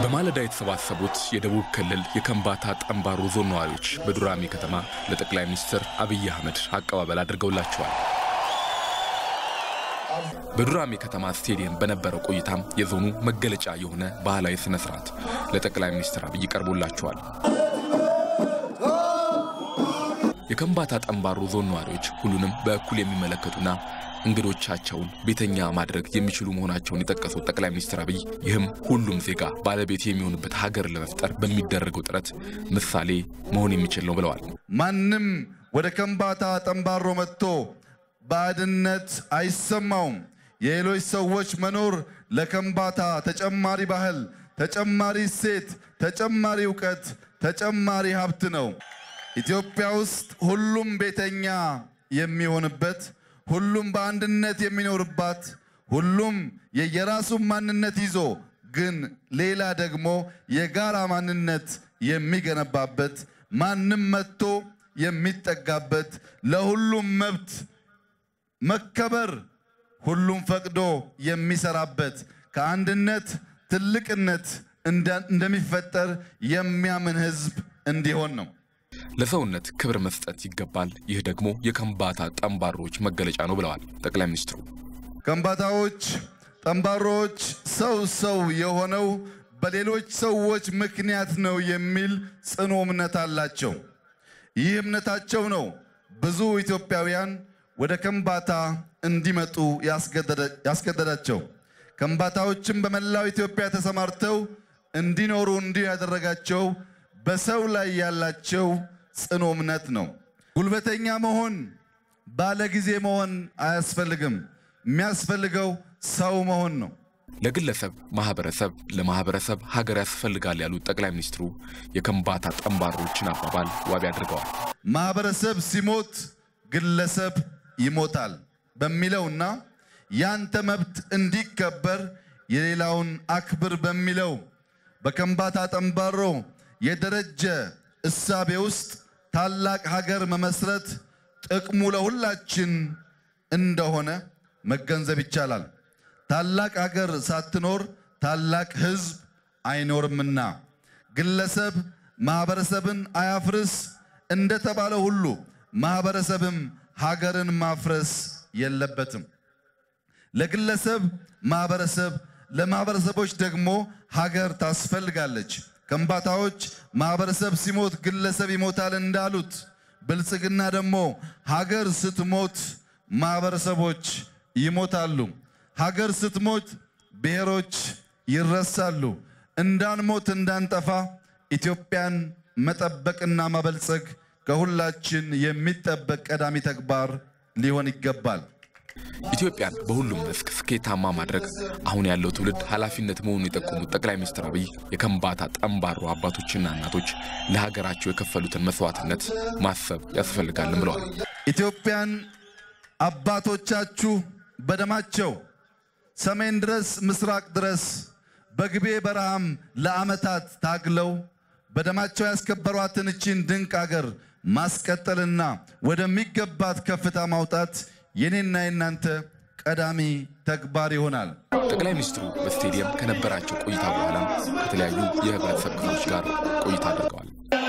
በማለዳ የተሰባሰቡት የደቡብ ክልል የከምባታ ጠምባሮ ዞን ነዋሪዎች በዱራሜ ከተማ ለጠቅላይ ሚኒስትር አብይ አህመድ አቀባበል አድርገውላቸዋል። በዱራሜ ከተማ ስቴዲየም በነበረው ቆይታም የዞኑ መገለጫ የሆነ ባህላዊ ስነ ስርዓት ለጠቅላይ ሚኒስትር አብይ ቀርቦላቸዋል። የከምባታ ጠምባሮ ዞን ነዋሪዎች ሁሉንም በእኩል የሚመለከቱና እንግዶቻቸውን ቤተኛ ማድረግ የሚችሉ መሆናቸውን የጠቀሱት ጠቅላይ ሚኒስትር አብይ ይህም ሁሉም ዜጋ ባለቤት የሚሆንበት ሀገር ለመፍጠር በሚደረገው ጥረት ምሳሌ መሆን የሚችል ነው ብለዋል። ማንም ወደ ከምባታ ጠምባሮ መጥቶ ባዕድነት አይሰማውም። የሌሎች ሰዎች መኖር ለከምባታ ተጨማሪ ባህል፣ ተጨማሪ እሴት፣ ተጨማሪ እውቀት፣ ተጨማሪ ሀብት ነው። ኢትዮጵያ ውስጥ ሁሉም ቤተኛ የሚሆንበት ሁሉም በአንድነት የሚኖርባት ሁሉም የየራሱን ማንነት ይዞ ግን ሌላ ደግሞ የጋራ ማንነት የሚገነባበት ማንም መጥቶ የሚጠጋበት ለሁሉም መብት መከበር ሁሉም ፈቅዶ የሚሰራበት ከአንድነት ትልቅነት እንደሚፈጠር የሚያምን ሕዝብ እንዲሆን ነው። ለሰውነት ክብር መስጠት ይገባል። ይህ ደግሞ የከምባታ ጠምባሮች መገለጫ ነው ብለዋል ጠቅላይ ሚኒስትሩ። ከምባታዎች፣ ጠምባሮች ሰው ሰው የሆነው በሌሎች ሰዎች ምክንያት ነው የሚል ጽኑ እምነት አላቸው። ይህ እምነታቸው ነው ብዙ ኢትዮጵያውያን ወደ ከምባታ እንዲመጡ ያስገደዳቸው። ከምባታዎችም በመላው ኢትዮጵያ ተሰማርተው እንዲኖሩ እንዲህ ያደረጋቸው በሰው ላይ ያላቸው ጽኑ እምነት ነው። ጉልበተኛ መሆን ባለጊዜ መሆን አያስፈልግም። የሚያስፈልገው ሰው መሆን ነው። ለግለሰብ ማህበረሰብ፣ ለማህበረሰብ ሀገር ያስፈልጋል ያሉት ጠቅላይ ሚኒስትሩ የከምባታ ጠምባሮችን አባባል ዋቢ አድርገዋል። ማህበረሰብ ሲሞት ግለሰብ ይሞታል በሚለውና ያንተ መብት እንዲከበር የሌላውን አክብር በሚለው በከምባታ ጠምባሮ የደረጀ እሳቤ ውስጥ ታላቅ ሀገር መመስረት ጥቅሙ ለሁላችን እንደሆነ መገንዘብ ይቻላል። ታላቅ ሀገር ሳትኖር ታላቅ ሕዝብ አይኖርምና ግለሰብ ማህበረሰብን አያፍርስ እንደተባለ ሁሉ ማህበረሰብም ሀገርን ማፍረስ የለበትም። ለግለሰብ ማህበረሰብ፣ ለማህበረሰቦች ደግሞ ሀገር ታስፈልጋለች። ከምባታዎች ማህበረሰብ ሲሞት ግለሰብ ይሞታል እንዳሉት ብልጽግና ደግሞ ሀገር ስትሞት ማህበረሰቦች ይሞታሉ። ሀገር ስትሞት ብሔሮች ይረሳሉ። እንዳንሞት እንዳንጠፋ ኢትዮጵያን መጠበቅና ማበልጸግ ከሁላችን የሚጠበቅ ቀዳሚ ተግባር ሊሆን ይገባል። ኢትዮጵያን በሁሉም መስክ ስኬታማ ማድረግ አሁን ያለው ትውልድ ኃላፊነት መሆኑን የጠቆሙት ጠቅላይ ሚኒስትር አብይ የከምባታ ጠምባሮ አባቶችና እናቶች ለሀገራቸው የከፈሉትን መስዋዕትነት ማሰብ ያስፈልጋልም ብለዋል። ኢትዮጵያን አባቶቻችሁ በደማቸው ሰሜን ድረስ ምስራቅ ድረስ በግቤ በረሃም ለዓመታት ታግለው በደማቸው ያስከበሯትን እቺን ድንቅ አገር ማስቀጠልና ወደሚገባት ከፍታ ማውጣት የኔና የናንተ ቀዳሚ ተግባር ይሆናል። ጠቅላይ ሚኒስትሩ በስቴዲየም ከነበራቸው ቆይታ በኋላ ከተለያዩ የህብረተሰብ ክፍሎች ጋር ቆይታ አድርገዋል።